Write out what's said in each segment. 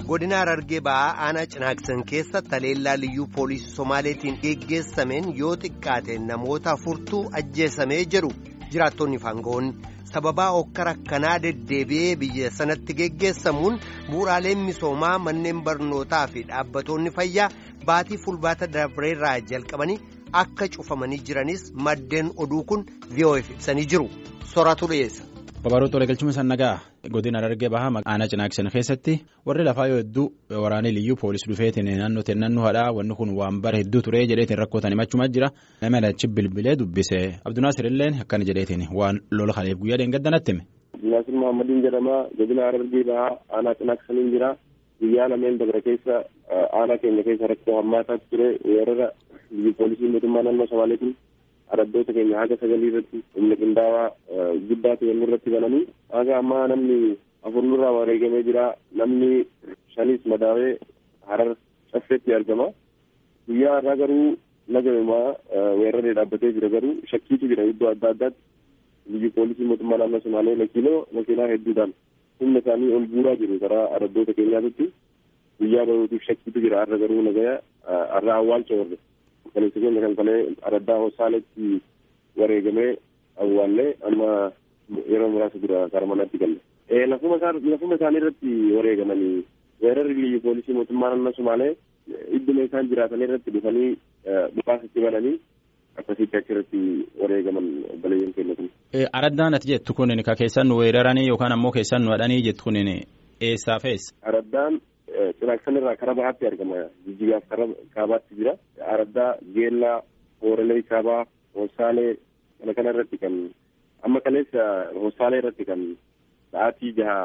godina Harargee ba'aa aanaa cinaaksan keessa taleellaa liyyuu poolisii Somaaleetiin geggeessameen yoo xiqqaate namoota afurtuu ajjeesamee jedhu jiraattonni faangoon sababaa okkara akkanaa deddeebi'ee biyya sanatti geggeessamuun bu'uuraaleen misoomaa manneen barnootaa fi dhaabbattoonni fayyaa baatii fulbaana dabreerraa jalqabanii akka cufamanii jiranis maddeen oduu kun VOF ibsanii jiru sooratu dhiyeessa. Babaroo Xoolee Galchuma Sannagaa godina Harargee Bahaa aanaa Cinaaksan keessatti warri lafaa yoo hedduu waraanee liyyuu poolisii dhufeetiin naannoo naannoo hadhaa wanni kun waan bara hedduu turee jedheetiin rakkootan himachumaa jira nama achi bilbilee dubbise Abdunaasir illeen akkana jedheetiin waan lola kaleef guyyaa dheengaddanatti hime. Abdunaasir Muhammadiin jedhama godina Harargee Bahaa aanaa Cinaaksaniin jira guyyaa lameen dabra keessa aanaa keenya keessa rakkoo hammaataa ture weerara liyyuu poolisii mootummaa naannoo Somaaleetiin. araddoota keenya haga sagalii irratti humna qindaawaa guddaa ta'e irratti bananii haga ammaa namni afur nurraa wareegamee jira namni shanis madaawee harar caffeetti argama guyyaa har'aa garuu nagamaa weeraree dhaabbatee jira garuu shakkiitu jira iddoo adda addaatti biyyi poolisii mootummaa naannoo somaalee makiinoo makiinaa hedduudhaan humna isaanii ol guuraa jiru karaa araddoota keenyaatti guyyaa baruutiif shakkiitu jira har'a garuu nagaya har'a awwaalcha warre kaleessa keenya kan kalee araddaa hosaaletti wareegamee awwaallee amma yeroo muraasa dura gara manaatti galle. Lafuma isaanii irratti wareegamanii weerarri biyyi poolisii mootummaa naannoo Somaalee idduma isaan jiraatan irratti dhufanii dhukaasatti bananii akkasitti achirratti wareegaman balayyeen keenya kun. Araddaan ati jettu kun ka keessan nu weeraranii yookaan ammoo keessan nu hadhanii jettu kun eessaa fe'es? Araddaan Cinaaksan irraa karaa bahaatti argama. Jijjigaaf karaa kaabaatti jira. Araddaa, Geellaa, Hoorelee Kaabaa, Hoosaalee kana kana irratti kan amma kaleessa Hoosaalee irratti kan sa'aatii jaha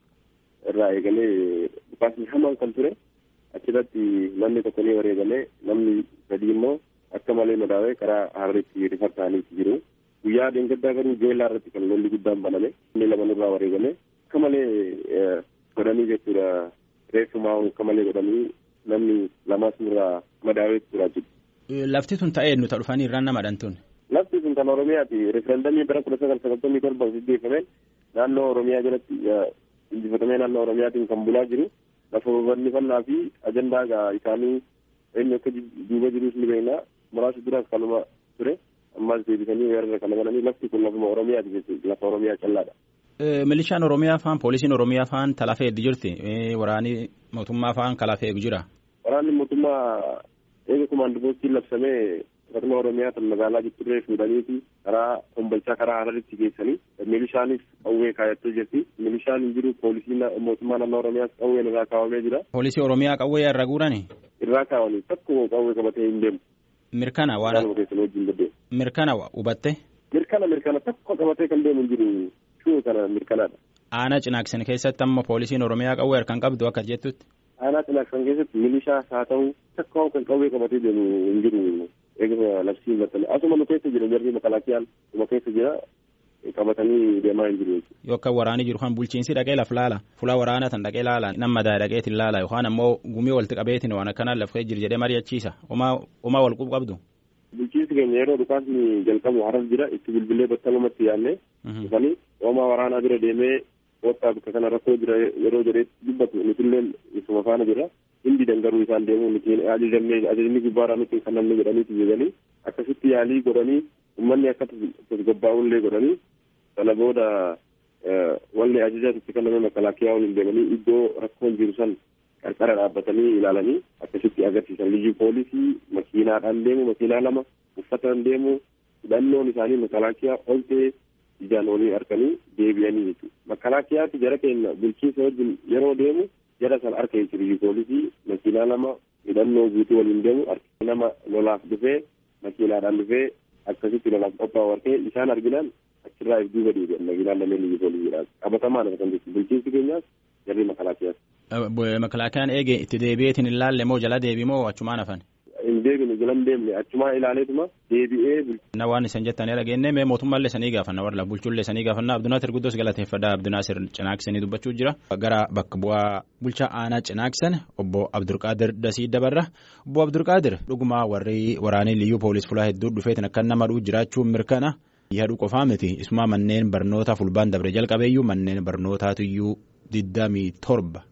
irraa eegalee dhukaasni hamaan kan ture achirratti namni tokko ni wareegalee namni sadii immoo akka malee madaawee karaa harreetti rifar ta'aniiti jiru. Guyyaa dheengaddaa garuu Geellaa irratti kan lolli guddaan baname inni lama nurraa wareegame akka malee godhanii jechuudha. reeffumaa akka malee godhanii namni lamas nurraa madaawee turaa jiru. Lafti tun ta'ee nuta dhufanii irraan nama dhantuun. Lafti tun kan Oromiyaati. Referendamii bara kudha sagal sagaltamii torba gaggeeffameen naannoo Oromiyaa jalatti injifatamee naannoo Oromiyaatiin kan bulaa jiru. Lafa bal'ifannaa fi ajandaa isaanii eenyu akka duuba jirus ni beekna. Muraasa duraas kanuma ture. Ammas deebisanii weerara kana bananii lafti kun lafuma Oromiyaati jechuudha. Lafa Oromiyaa callaadha. Milishaan Oromiyaa faan poolisiin Oromiyaa faan talafee eegdi jirti. Waraanni mootummaa faan kalafee eegu jira. Waraanni mootummaa eega kumaandoostiin labsamee akkasuma Oromiyaa kan magaalaa Jitturree fuudhaniiti karaa Kombolchaa karaa Hararitti geessanii milishaanis qawwee kaayattee jirti. Milishaan hin jiru poolisiin mootummaa naannoo Oromiyaas qawween irraa kaawwamee jira. Poolisii Oromiyaa qawwee irra guurani? Irraa kaawwanii tokko qawwee qabatee hin deemu. Mirkana waan mirkana hubatte? Mirkana mirkana tokko qabatee kan deemu hin jiru. Shuu kana mirkanaadha. Aanaa Cinaaksan keessatti amma poolisiin Oromiyaa qawwee harkaan qabdu akka jettutti. Aanaa Cinaaksan keessatti milishaas haa ta'u takka kan qawwee qabatee deemu hin jiru eeguma labsiin maxxanee asuma nu keessa jira jarri makalaakiyaan nu keessa jira qabatanii deemaa hin jiru. Yoo akka waraanii jiru kan bulchiinsi dhaqee laf laala fuula waraanaa tan dhaqee laala nama daa dhaqeetiin laala yookaan ammoo gumii walitti qabeetiin waan akkanaa lafee jiru jedhee mari'achiisa homaa wal qabdu. Bulchiinsi keenya yeroo dhukaasni jalqabu haras jira itti bilbilee battalumatti yaadnee dhufanii hoomaa waraanaa bira deemee wottaa bakka kana rakkoo jira yeroo jedhee dubbatu nutillee isuma faana jira hindi dangaruu isaan deemu nuti ajajamnee ajajni gubbaarraa nuti kan namni jedhaniiti jedhanii akkasitti yaalii godhanii uummanni akka tasgabbaa'ullee godhanii sana booda walli ajajaa itti kenname makalaakiyaa waliin deemanii iddoo rakkoon jiru san qarqara dhaabbatanii ilaalanii akkasitti agarsiisan liyyuu poolisii makiinaadhaan deemu makiinaa lama uffataan deemu hidhannoon isaanii makalaakiyaa ol ta'e ijaan olii harkanii deebi'anii jechuudha. Makalaakiyaatti jara keenya bulchiinsa wajjin yeroo deemu jara san harka jechuudha liyyuu poolisii makiinaa lama hidhannoo guutuu waliin deemu nama lolaaf dhufee makiinaadhaan dhufee akkasitti lolaaf qophaa'u harkee isaan arginaan achirraa if duuba deebi'an makiinaan lameen liyyuu poolisiidhaan qabatamaan kan jechuudha bulchiinsi keenyaas jarri makalaakiyaas. Makalaakiyaan eege itti deebi'eetiin hin laalle moo jala deebi moo achumaan hafan? Hin deebine jala hin deemne achumaa ilaaleetuma deebi'ee. Na waan isin jettanii dhageenne mee mootummaallee sanii gaafanna warra bulchuullee sanii gaafanna Abdunaasir Guddoos galateeffadha Abdunaasir Cinaaksanii dubbachuu jira. Gara bakka bu'aa bulchaa aanaa Cinaaksan obbo Abdulqaadir Dasii dabarra. Obbo Abdulqaadir dhugumaa warri waraanii liyyuu poolis fulaa hedduu dhufeetiin akka nama dhuu jiraachuun mirkana. Yaaduu qofaa miti isuma manneen barnoota fulbaan dabre jalqabeeyyuu manneen barnootaatiyyuu digdamii torba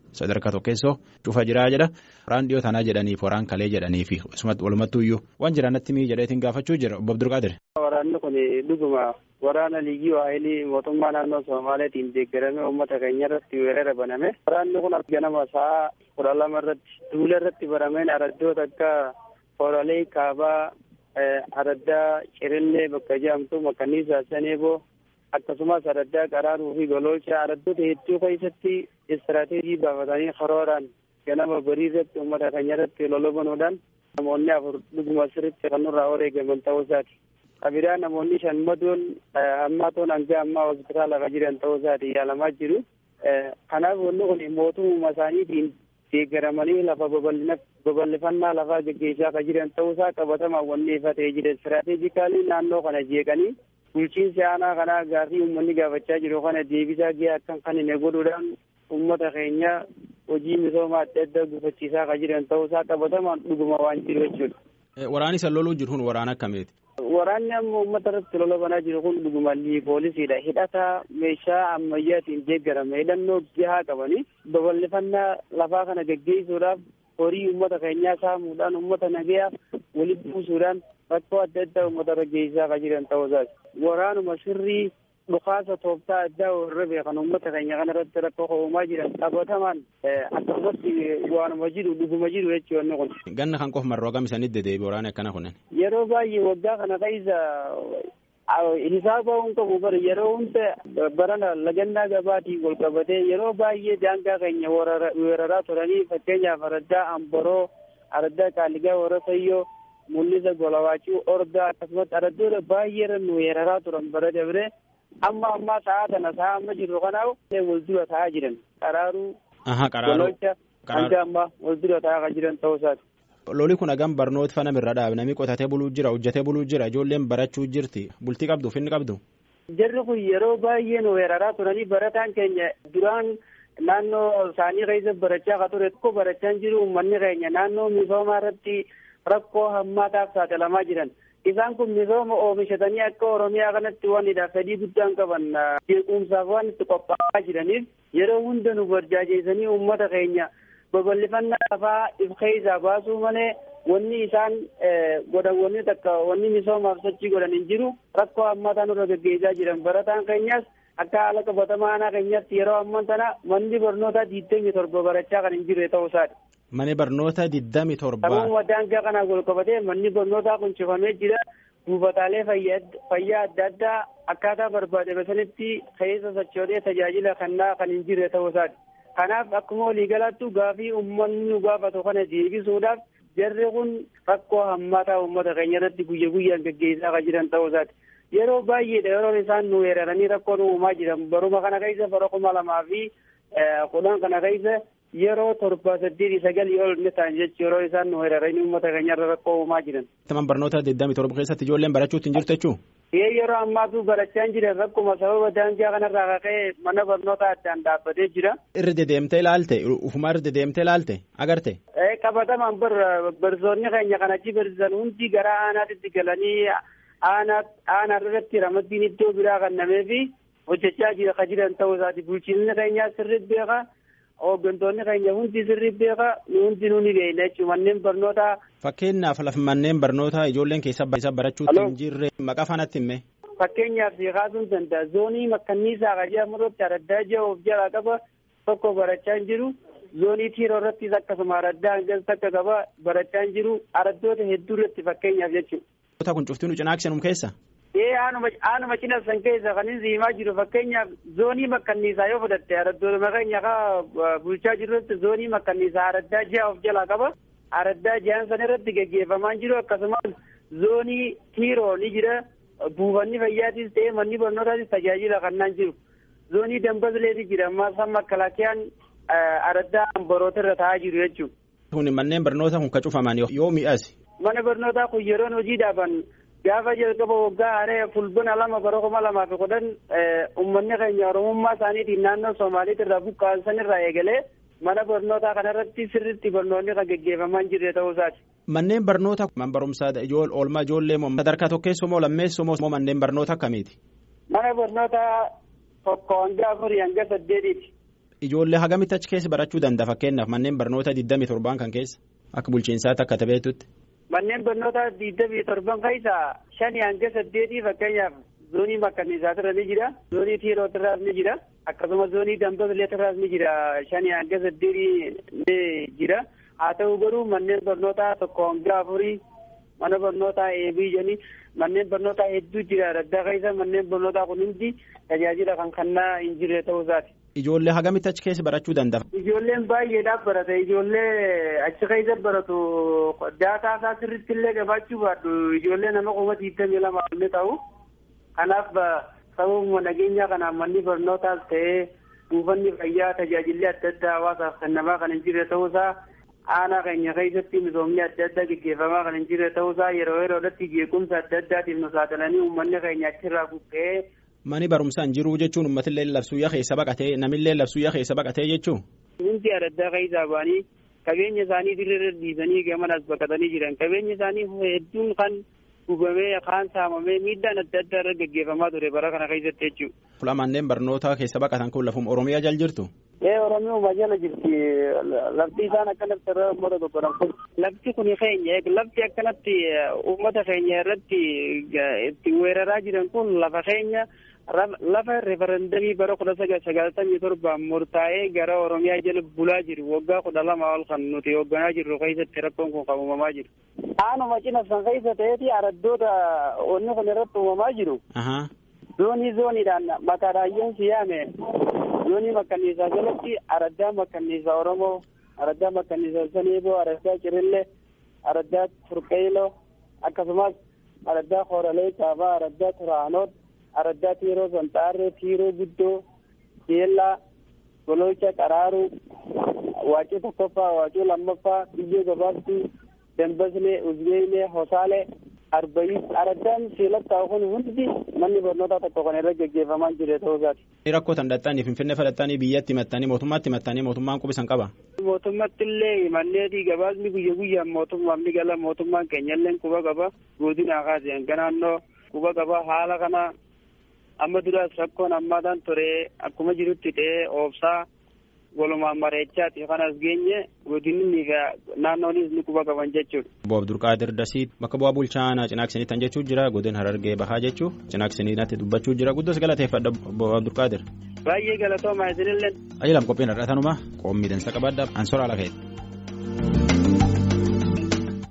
sadarkaa tokkeessoo cufa jiraa jedha waraan dhiyoo tanaa jedhaniif waraan kalee jedhaniif walumattuuyyuu waan jiraanatti mii jedheetiin gaafachuu jira obbo Abdulqaadir. Waraanni kun dhuguma waraana liyyuu haayilii mootummaa naannoo Somaaleetiin deeggarame uummata keenya irratti weerara baname. Waraanni kun ganama sa'a kudha lama irratti duula irratti barameen araddoota akka Horalee Kaabaa araddaa Cirillee bakka jedhamtu Makkanniisaa Saneeboo akkasumas araddaa Qaraaruu fi Gololchaa araddoota hedduu keessatti istiraateejii baafatanii karooraan ganama barii irratti uummata keenya irratti lolobanuudhaan namoonni afur dhuguma sirriitti kan nurraa wareegaman ta'uu isaati. Qabiraa namoonni shan madoon ammaa toon hanga ammaa hospitaala kan jiran ta'uu isaati yaalamaa jiru. Kanaaf wanni kun mootummaa isaaniitiin deeggaramanii lafa babal'ifannaa lafaa gaggeessaa kan jiran ta'uu isaa qabatamaa wanni ifa ta'ee jira. Istiraatejikaalii naannoo kana jeeqanii bulchiinsi aanaa kanaa gaaffii uummanni gaafachaa jiru kana deebisaa gahee akkan kan hin godhuudhaan uummata keenya hojii misoomaa adda addaa gufachiisaa kan jiran ta'uu isaa qabatamaan dhuguma waan jiru jechuudha. Waraanni isa loluu jiru kun waraana akkamiiti? Waraanni amma uummata irratti lola banaa jiru kun dhuguma poolisiidha. Hidhata meeshaa ammayyaatiin deeggarame hidhannoo gahaa qabanii babal'ifannaa lafaa kana gaggeessuudhaaf horii uummata keenyaa saamuudhaan uummata nagayaaf walitti buusuudhaan rakkoo adda addaa uummata irra geessisaa kan jiran ta'uu isaati. Waraanuma sirrii dhukaasa tooftaa addaa warra beekan uummata keenya kana irratti rakkoo uumaa jiran qabatamaan akkasumatti waanuma jiru dhuguma jiru jechuudha kun. Ganna kan qofa marroo gam isanitti deddeebi waraana akkana kunneen. Yeroo baay'ee waggaa kana keessa hisaaba hin qabu bara yeroo hunda barana lagannaa gabaatiin wal qabatee yeroo baay'ee daangaa keenya weeraraa turanii fakkeenyaaf araddaa amboroo araddaa qaaligaa warasayyoo mul'isa golawaachuu ordaa akkasumas araddoota baay'ee irra nu weeraraa turan bara dabre amma ammaa sa'a kana sa'a amma jirru kanaaf wal dura ta'aa jiran qaraaruu gololcha hanga ammaa wal dura ta'aa kan jiran ta'uu isaati. Loli kun hagam barnoota fana irra dhaabe namni qotatee buluu jira hojjetee buluu jira ijoolleen barachuu jirti bultii qabdu finni qabdu. Jarri kun yeroo baay'ee nu weeraraa turanii barataan keenya duraan naannoo isaanii keessa barachaa ka ture tokko barachaa jiru uummanni keenya naannoo misoomaa irratti rakkoo hammaataaf saaxilamaa jiran. Isaan kun misooma oomishatanii akka Oromiyaa kanatti wanidha fedhii guddaan qaban jeequmsaaf waan itti qophaa'aa jiraniif yeroo hunda nu barjaajeessanii uummata keenya babal'ifannaa lafaa if keessaa baasuu malee wanni isaan godhan wanni takka wanni misoomaaf sochii godhan hin jiru rakkoo hammaataa nurra gaggeessaa jiran barataan keenyas akka haala qabatamaa aanaa keenyatti yeroo amman tana manni barnootaa digdamii torba barachaa kan hin jirre ta'uu isaati. Mani barnoota digdamii torba. Sababuma daangaa kanaa wal qabatee manni barnootaa kun cufamee jira. Buufataalee fayyaa adda addaa akkaataa barbaadame sanitti keessa sochoodee tajaajila kennaa kan hin jirre ta'uu isaati. Kanaaf akkuma waliigalaattu gaafii uummanni nu gaafatu kana deebisuudhaaf jarri kun rakkoo hammaataa uummata keenya irratti guyya guyyaan gaggeessaa kan jiran ta'uu isaati. Yeroo baay'eedha yeroo isaan nu weeraranii rakkoo nu uumaa jiran baruma kana keessa bara kuma lamaa fi kudhan kana keessa yeroo torba saddeetii sagalii ol ni ta'an jechuun yeroo isaan nu weeraranii uummata keenya irra rakkoo uumaa jiran. Taman barnoota digdamii torba keessatti ijoolleen barachuutti hin jirtu jechuun. Ee yeroo ammaatu barachaa hin jiran rakkuma sababa daangaa kanarraa ka'ee mana barnoota addaan dhaabbatee jira. Irra dedeemtee ilaalte ufumaa irra dedeemtee ilaalte agarte. Ee qabatamaan bar barsoonni keenya kan achi barsiisan hundi gara aanaatti galanii aanaa aanaa irratti ramaddiin iddoo biraa kennamee fi hojjechaa jira kan jiran ta'uu isaati bulchiinsi keenyaa sirriitti beeka. hooggantoonni keenya hundi sirrii beeka hundi nuni beekna jechuudha manneen barnootaa. Fakkeenyaaf lafa manneen barnootaa ijoolleen keessa barachuutti hin jirre maqaa faanatti himme. Fakkeenyaaf si kaasuun danda'a zoonii makkanniisaa qajaa murratti araddaa ji'a of jalaa qaba tokko barachaa hin jiru zoonii tiiroo irrattis akkasuma araddaa hangas takka qaba barachaa hin jiru araddoota hedduu irratti fakkeenyaaf jechuudha. kun cuftiin cinaakseenum keessa. Ee aanuma cina san keessa kan inni himaa jiru fakkeenyaaf zoonii makkanniisaa yoo fudhatte araddoota keenya kaa bulchaa jirrutti zoonii makkanniisaa araddaa ji'a of jalaa qaba. Araddaa ji'aan san irratti gaggeeffamaa jiru akkasumas zoonii tiiroo ni jira. Buufanni fayyaatis ta'ee manni barnootaatis tajaajila kennaa jiru. Zoonii dambasleeti jira ammaa san makkalaakiyaan araddaa amboroota irra taa'aa jiru jechuudha. Kun manneen barnoota kun ka cufaman yoo mi'as. Mana barnootaa kun yeroon hojii dhaaban gaafa jalqaba waggaa haree fulbina lama bara kuma lamaa fi kudhan uummanni keenya oromummaa isaaniitiin naannoo Somaaliitti irraa buqqaasan irraa eegalee mana barnootaa kanarratti sirriitti barnoonni kan gaggeeffamaa hin jirre ta'uu isaati. Manneen barnoota man barumsaa oolmaa ijoollee moo sadarkaa tokkeessoo moo lammeessoo moo manneen barnoota akkamiiti? Mana barnoota tokko hanga afurii hanga saddeetiiti. Ijoollee hagamitti achi keessa barachuu danda'a fakkeenyaaf manneen barnoota 27 kan keessa akka bulchiinsaatti akka tabeetutti. Manneen barnoota 27 keessa shanii hanga saddeetii fakkeenyaaf zoonii makkanniisaatirra ni jira zoonii tiirootirraas ni jira akkasumas zoonii dambabileetirraas ni jira shanii hanga saddeetii ni jira haa ta'u garuu manneen barnootaa tokko hanga afurii mana barnootaa eebii jedhanii manneen barnootaa hedduu jira adda keessa manneen barnootaa kun hundi tajaajila kan kennaa hin jirre ta'uu isaati. Ijoollee hagamitti achi keessa barachuu danda'a. Ijoolleen baay'eedhaaf barata ijoollee achi keessa baratu daataa isaa sirriitti illee gabaachuu baadhu ijoollee nama kuma digdamii lama illee ta'u kanaaf sababuma nageenyaa kanaan manni barnootaas ta'ee buufanni fayyaa tajaajilli adda addaa hawaasaaf kennamaa kan hin jirre ta'uusaa aanaa keenya keessatti misoomni adda addaa gaggeeffamaa kan hin jirre ta'uusaa yeroo yeroodhatti jeequmsa adda addaatiif nu saaxilanii uummanni keenya achirraa buqqee Mani barumsaan jiruu jechuun uummatillee labsuyyaa keessa baqatee namillee labsuyyaa keessa baqatee jechuun. Hundi adda keessaa ba'anii qabeenya isaanii dirree dhiisanii gamanas baqatanii jiran qabeenya isaanii hedduun kan gubamee kaan saamamee miidhaan adda addaa irra gaggeeffamaa ture bara kana keessatti jechuudha. Fuula manneen barnootaa keessa baqatan kun lafuma Oromiyaa jala jirtu. Ee Oromiyaa jala jirti lafti isaan akkanatti irra uummata tokkodhan kun lafti kun keenya lafti akkanatti uummata keenya irratti itti weeraraa jiran kun lafa keenya lafa referendamii bara kudha sagaltamii torbaan murtaa'ee gara Oromiyaa jala bulaa jiru waggaa kudha lama ol kan nuti hoogganaa jirru keessatti rakkoon kun kan uumamaa jiru. Aanuma cina san keessa ta'eeti araddoota onni kun irratti uumamaa jiru. Zoonii zooniidhaan maqaa raayyoon siyaame zoonii makkanniisaa jalatti araddaa makkanniisaa Oromoo, araddaa makkanniisaa Saneeboo, araddaa Cirillee, araddaa Turqeeloo akkasumas araddaa Hooralee Caabaa, araddaa Turaanoot, araddaa Tiiroo Sanxaarree, Tiiroo Guddoo, Beellaa, Gololcha Qaraaruu, Waacii tokkoffaa, Waacii lammaffaa, Biyyoo Gabaabduu, Dambaslee, Uzbeelee, Hosaalee, Arbayii, araddaan seelattaa kun hundi manni barnootaa tokko kan irra gaggeeffamaa jiru ta'uu isaati. Rakkoo tan dhaxxanii finfinnee fudhattanii biyyatti himattanii mootummaatti himattanii mootummaan qubisan qaba. Mootummaatti illee manneetii gabaasni guyya guyyaan mootummaan ni gala mootummaan keenya illee quba qaba godina kaasee hanga naannoo quba qaba haala kana amma duraas rakkoon ammaadhaan ture akkuma jirutti ta'ee oobsaa walumaan mareechaati kanas geenye godinni naannoonis ni quba qaban jechuudha. Obbo Abdulqaadir Dasii bakka bu'aa bulchaanaa cinaaksanii tan jechuu jira godin harargee bahaa jechuu cinaaksanii natti dubbachuu jira guddos galateeffadha Obbo Abdulqaadir. Baay'ee galatooma isinillee. Ayyalam qophiin har'atanuma qoomii dansa qabaadhaaf ansora ala ka'e.